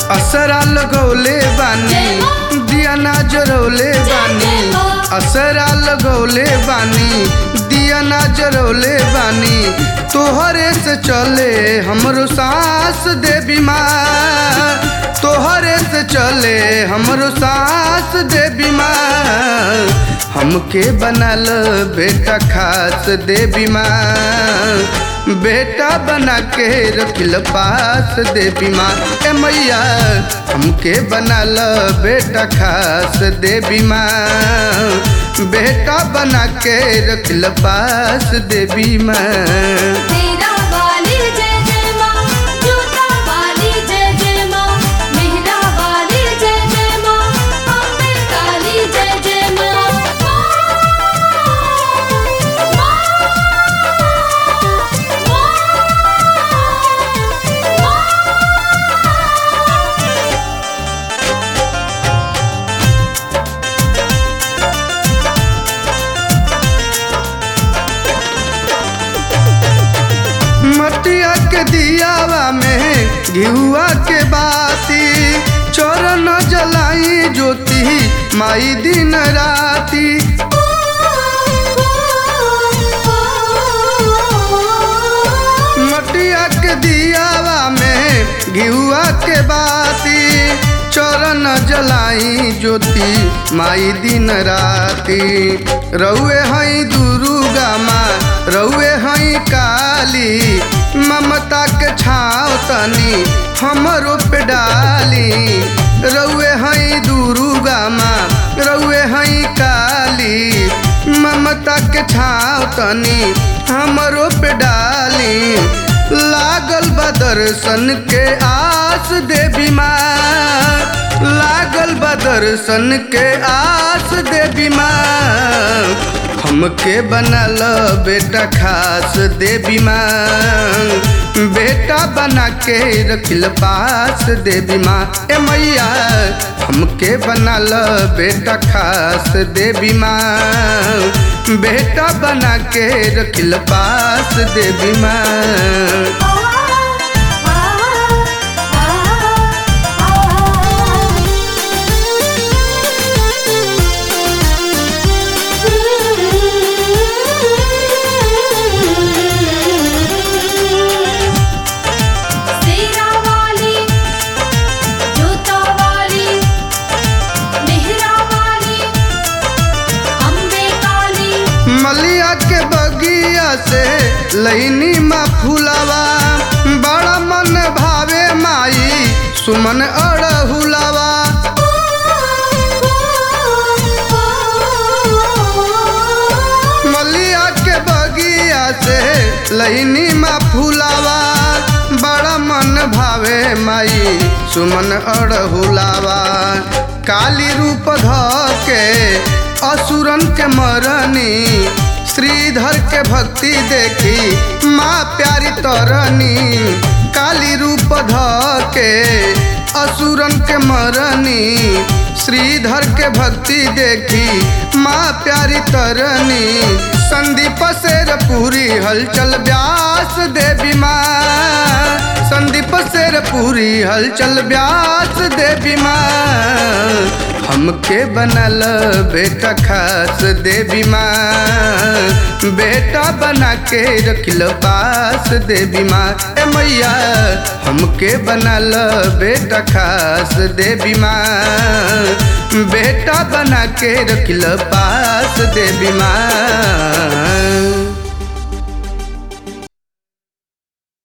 असरा लगौले बानी दिया ना जरौले बानी असरा लगौले बानी दिया ना जरौले बानी तोहरे से चले हमरो सांस दे बीमार तोहरे से चले हमरो सांस दे बीमार हमके बनल बेटा खास दे बीमार बेटा बना के रखिल पास दे बीमार ए मैया हमके बनल बेटा खास दे बीमार बेटा बना के रखिल पास दे बीमार मेरा वाली जय जय माँ जूता वाली जय जय माँ मेहरा वाली जय जय माँ अम्बे काली जय जय माँ मटिया के दियावा में घिउआ के बाती चरण जलाई ज्योति माई दिन राती मटिया के दियावा में घिउआ के बाती चरण जलाई ज्योति माई दिन राती रउए हई दुर्गा माँ रउए हई काली ममता के छाव तनी हमरो पे डाली रउए हई दुर्गा माँ रउए हई काली ममता के छाव तनी हमरो पे डाली लागल बा दर्शन के आस दे बीमार लागल बा दर्शन के आस दे बीमार हमके बनल बेटा खास दे बीमार बेटा बना के रखिल पास दे बीमार ए मैया हमके बनल बेटा खास दे बीमार बेटा बना के रखिल पास दे बीमार सेरा वाली जूता वाली मेहरा वाली अम्बे काली मलिया के बगिया से लैनी मा फुलावा बड़ा मन भावे माई सुमन अड़हुलावा मलिया के बगिया से लैनी मा फुलावा बड़ा मन भावे माई सुमन अड़हुलावा काली रूप ध के असुरन के मरनी श्रीधर के भक्ति देखी माँ प्यारी तरनी काली रूप ध के असुरन के मरनी श्रीधर के भक्ति देखी माँ प्यारी तरनी संदीप शेर पूरी हलचल व्यास देवी माँ संदीप शेर पूरी हलचल व्यास देवी माँ हमके बनल बेटा खास देवी माँ बेटा बना के रखिल पास देवी माँ ए मैया हमके बनल बेटा खास देवी माँ बेटा बना के रखिल पास देवी माँ